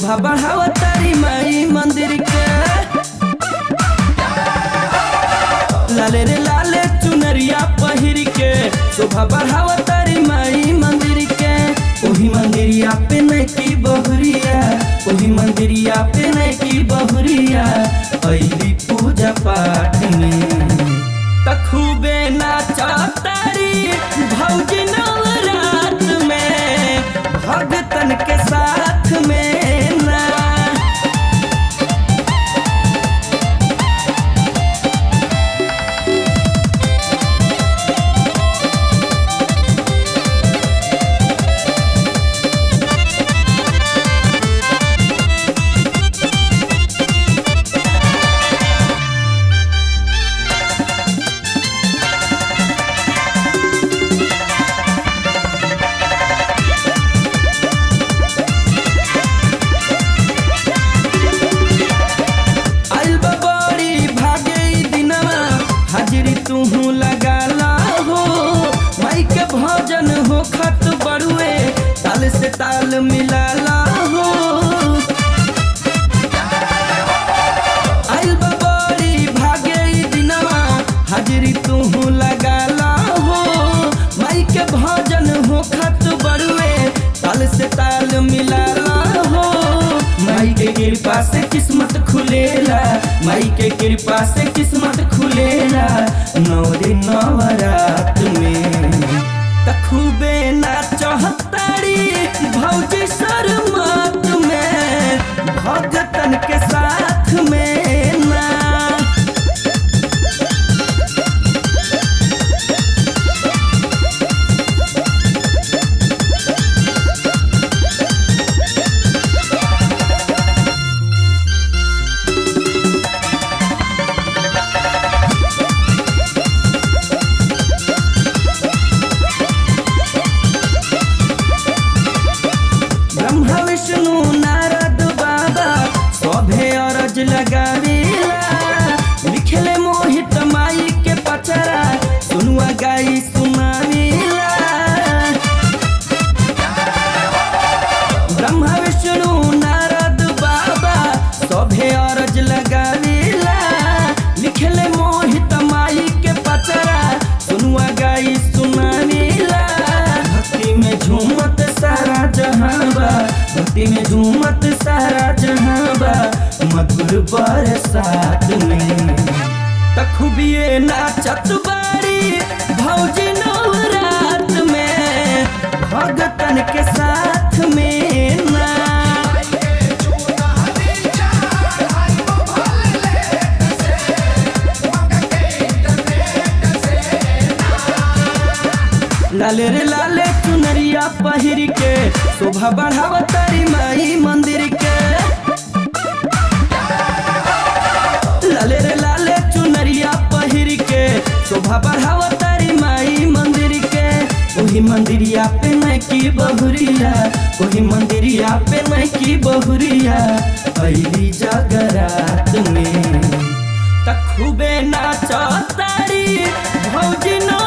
शोभा बढ़ावा तारी माई मंदिर के लाले रे लाले चुनरिया पहिर के शोभा बढ़ावा तारी माई मंदिर के ओही मंदिरिया पे नहीं की बहुरिया ओही मंदिरिया पे नहीं की बहुरिया अली पूजा पाठ में तखूबे नाचा तारी भौजी नवरात में भगतन के साथ में ना आइल बा बड़ी भागे ई दिनवा हाजिरी तूहू लगाला हो माई के भजन हो खत बड़ुए ताल से ताल मिलाला हो आइल बा बड़ी भागे ई दिनवा हाजिरी तूहू लगाला हो माई के भजन हो खत बड़ुए ताल से ताल मिलाला हो माई के कृपा से किस्मत खुलेला माई के कृपा से किस्मत खुलेला नौ दिन नवरात में तखूबे नाचहतारी भौजी सरमत में भगतन के साथ में ना ब्रह्मा विष्णु नारद बाबा सभे अरज लगावेला लिखले मोहित माई के पचरा सुनुआ गाई सुनावेला ब्रह्मा विष्णु नारद बाबा सभे अरज लगावेला लिखले मोहित माई के पचरा सुनुआ गाई सुनावेला भक्ति में झूमत सारा जहां बा भक्ति में झूमत सारा जहां बा मधुर बरसात में तखुबिए नाचत बारी भौजी नवरात में भगतन के साथ में ना लाले रे लाले चुनरिया पहिर के शोभा बढ़ावा तारी माई मंदिर के लाले रे लाले चुनरिया पहिर के शोभा बढ़ावा तारी माई मंदिर के वही मंदिरिया पे मैं की बहुरिया वही मंदिरिया पे मैं की बहुरिया अली जगरात में तखुबे नाचा तारी भौजी ना